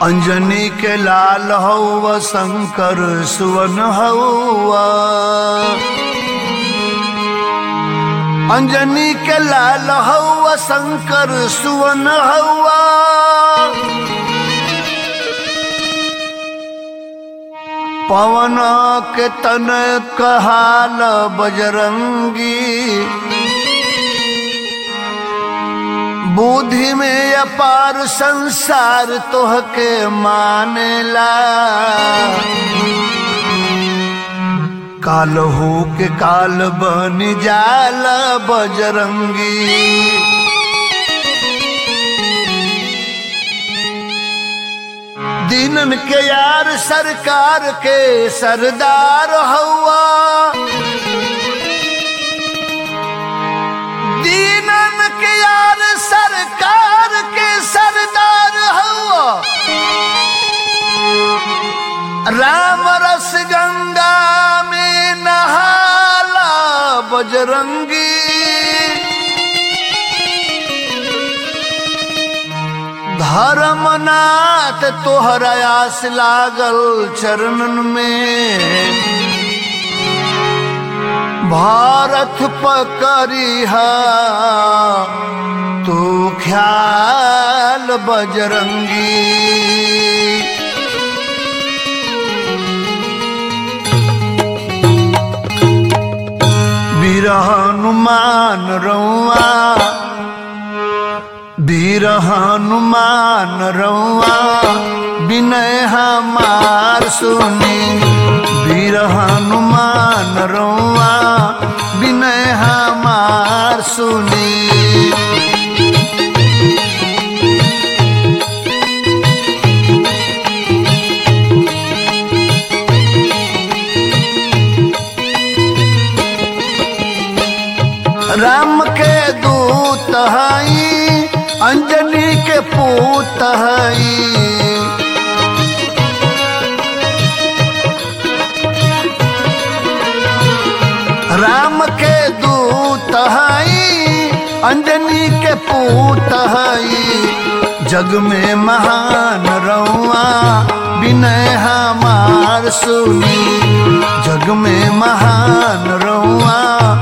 अंजनी के लाल हौवा शंकर सुवन हौवा अंजनी के लाल हौवा शंकर सुवन हौवा पवन के तन कहाल बजरंगी बुद्धि में अपार संसार तोहके मानेला काल हो के काल बन जाल बजरंगी दीनन के यार सरकार के सरदार हवा दीनन के यार सरकार के सरदार हवा राम रस गंगा में नहाला बजरंगी धर्मनाथ तोहरा आस लागल चरणन में भारत पकड़िहा तू ख्याल बजरंगी वीर हनुमान रउआ वीर हनुमान रउआ विनय हमार सुनी वीर हनुमान रउआ विनय हमार सुनी राम के दूत हई अंजनी के पूत हई राम के दूत हई अंजनी के पूत हई जग में महान रउआ विनय हमार सुनी जग में महान रउआ